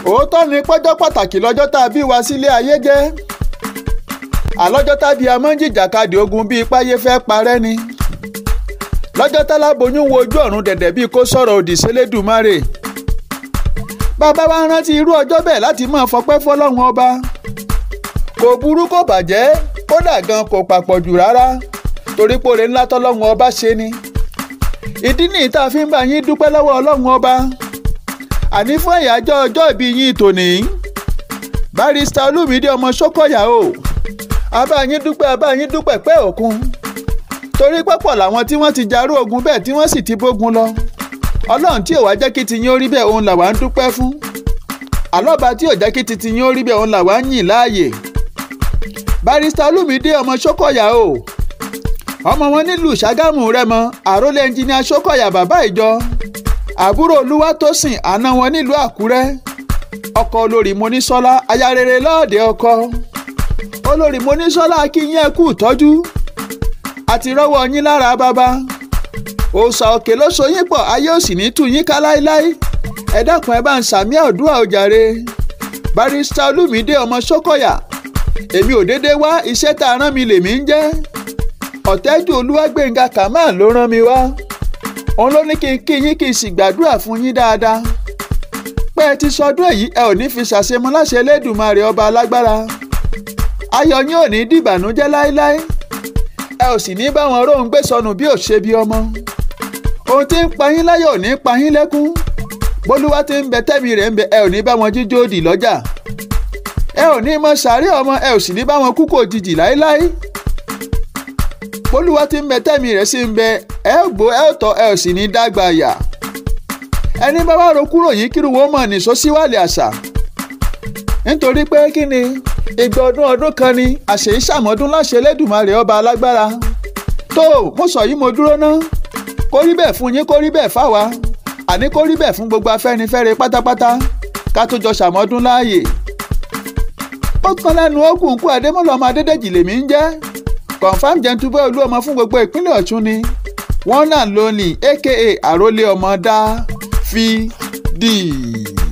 òótọ́ ni pọ́jọ́ pàtàkì lọ́jọ́ tá a bí wa sílé ayé jẹ́ àlọ́jọ́ tábí a máa ń jìjàkadì ogun bíi páyé fẹ́ parẹ́ ni lọ́jọ́ táláboyún wo ojú ọ̀run dẹ̀dẹ̀ bíi kó sọ̀rọ̀ òdì sélédùmarè bàbá wa rántí irú ọjọ́ bẹ́ẹ̀ láti máa fọpẹ́ fọlọ́run ọba kò burú kò bàjẹ́ kódà gan kò papọ̀jù rárá torí pòrè ńlá tọ́lọ́run ọba ṣe ni ìdí nìyí tá a fi ń bá yín dúpẹ́ lọ́wọ́ ọlọ́run ọba àní fún ẹ̀yájọ́ ọjọ́ ìbí yín tòní barista olúmídé ọmọ sókòyà o abáyín dúpẹ́ abáyín dúpẹ́ pẹ́ òkun torí pọ́pọ̀ làwọn tí wọ́n ti jarú ogun bẹ́ẹ̀ tí wọ́n sì ti bógun lọ ọlọ́run tí ò wá jẹ́ kí tiyín ó rí bẹ́ẹ̀ òun làwa ń dúpẹ́ fún àlọ́ba tí ò jẹ́ kí tiyín ó rí bẹ́ẹ̀ òun làwa ń yìn láàyè barista olúmídé ọmọ sókòyà o ọmọ wọn nílùú ṣàgámù rẹ́mọ àrólé ẹnjìníà sókòyà bàbá ìjọ àbúrò olúwatósìn àná wọn nílùú àkúrẹ́ ọkọ olórí monísọ́lá aya rere lọ́ọ̀dẹ̀ ọkọ olórí monísọ́lá kí yín ẹ kú ìtọ́jú àti rọ́wọ́ yín lára bàbá òòṣà òkè ló so yín pọ̀ ayé òsì ní tù yín ká láéláé ẹ dákun ẹ bá ń sàmí àdúrà òjàre barista olúmídé ọmọ sókòyà èmi ò déédé wá iṣẹ́ tá a rán mi lèmi ń jẹ́ ọ̀tẹ́jú olúwàgbẹ̀ngà kamal ló rán mi wá òun ló ní kí n kí yín kí n sì gbàdúrà fún yín dáadáa pé ẹ ti sọdún èyí ẹ ò ní fi ṣàṣemọ láṣẹ Elédùmarè ọba alágbára ayọ̀ yín ò ní dìbànújẹ́ láéláé ẹ ò sì ní bá wọn róhun gbé sọnù bí ò ṣe bí ọmọ ohun tí ń pa yín láyọ̀ ò ní pa yín lẹ́kún bólúwá tí ń bẹ tẹ́mi rẹ̀ ń bẹ ẹ ò ní bá wọn jíjó dì lọ́jà ẹ ò ní mọ sàárẹ̀ ọmọ ẹ ò sì ní bá wọn kú kò jìjì láéláé bólúwá tí ń bẹ tẹ́mi rẹ̀ sì ń bẹ ẹ ò gbó ẹ ò tọ́ ẹ ò sì ní dágbà yà ẹni bá wá ro kúrò yìí kírun wọn mọ̀ nìṣó síwálẹ̀ àṣà nítorí pé kí ni ìgbà ọdún ọdún kan ni àṣẹ ìṣàmọ́dún láṣẹ Elédùmarè ọba alágbára tó mo sọ yìí mo dúró ná kó rí bẹ́ẹ̀ fún yín kó rí bẹ́ẹ̀ fáwa àní kó rí bẹ́ẹ̀ fún gbogbo afẹ́nifẹ́re pátápátá ká tó jọ ṣàmọ́dún láàyè ó kan lẹ́nu ókùn kú Adémọ́lá ọmọ Adédèjì lèmi ń jẹ́ confam jẹ́ntúbẹ́ olú ọmọ fún gbogbo ìpínlẹ̀ Ọ̀ṣun ni wọ́n náà lónìí aka àrólé ọmọ dá fi dì.